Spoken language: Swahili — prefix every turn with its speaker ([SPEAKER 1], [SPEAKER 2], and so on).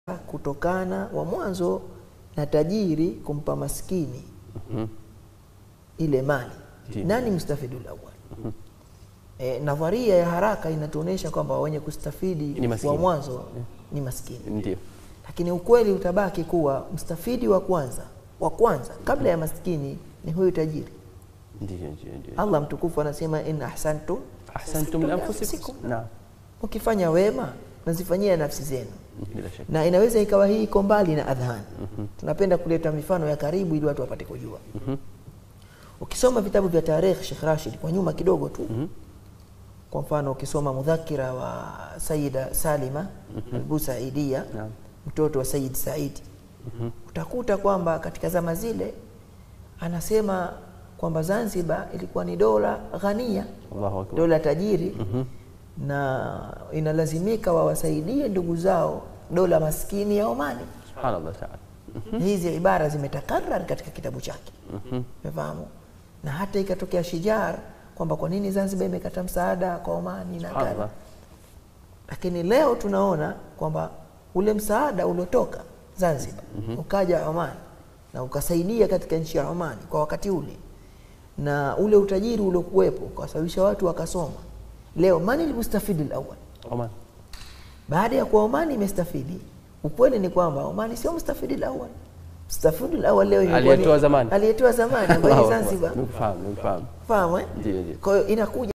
[SPEAKER 1] kutokana wa mwanzo na tajiri kumpa maskini
[SPEAKER 2] Mhm.
[SPEAKER 1] ile mali
[SPEAKER 2] Ndiyo.
[SPEAKER 1] nani mustafidul awwal e, nadharia ya haraka inatuonyesha kwamba wenye kustafidi
[SPEAKER 2] Ni maskini.
[SPEAKER 1] wa mwanzo ni maskini
[SPEAKER 2] Ndio.
[SPEAKER 1] lakini ukweli utabaki kuwa mstafidi wa kwanza wa kwanza kabla ya maskini ni huyu tajiri
[SPEAKER 2] Ndio, ndio, ndio.
[SPEAKER 1] allah mtukufu anasema in ahsantum
[SPEAKER 2] Ahsantum li anfusikum. Naam.
[SPEAKER 1] ukifanya wema nazifanyia nafsi zenu
[SPEAKER 2] Bila shaka.
[SPEAKER 1] na inaweza ikawa hii iko mbali na adhani tunapenda kuleta mifano ya karibu ili watu wapate kujua ukisoma vitabu vya tarikh Sheikh Rashid kwa nyuma kidogo tu kwa mfano ukisoma mudhakira wa Sayyida Salima Al-Busaidia
[SPEAKER 2] Naam.
[SPEAKER 1] mtoto wa Sayyid Said utakuta kwamba katika zama zile anasema kwamba Zanzibar ilikuwa ni dola ghania
[SPEAKER 2] Allahu akbar.
[SPEAKER 1] dola tajiri na inalazimika wawasaidie ndugu zao dola maskini ya Omani.
[SPEAKER 2] Subhanallah ta'ala.
[SPEAKER 1] Hizi ibara zimetakarrar katika kitabu chake, umefahamu? Na hata ikatokea shijar kwamba kwa nini Zanzibar imekata msaada kwa Omani na kadha,
[SPEAKER 2] Subhanallah.
[SPEAKER 1] lakini leo tunaona kwamba ule msaada uliotoka Zanzibar ukaja Oman na ukasaidia katika nchi ya Oman kwa wakati ule, na ule utajiri uliokuwepo ukawasababisha watu wakasoma. Leo mani almustafidi alawwal,
[SPEAKER 2] Oman.
[SPEAKER 1] baada ya kuwa Omani imestafidi, ukweli ni kwamba Omani sio mustafidi alawwal. Mustafidi alawwal leo imekuwa ni-
[SPEAKER 2] Aliyetoa zamani.
[SPEAKER 1] aliyetoa zamani ambaye ni
[SPEAKER 2] Allahu akbar.
[SPEAKER 1] Zanzibar,
[SPEAKER 2] Nimekufahamu, nimekufahamu.
[SPEAKER 1] fahamu eh?
[SPEAKER 2] Ndio, ndio.
[SPEAKER 1] Kwa hiyo inakuja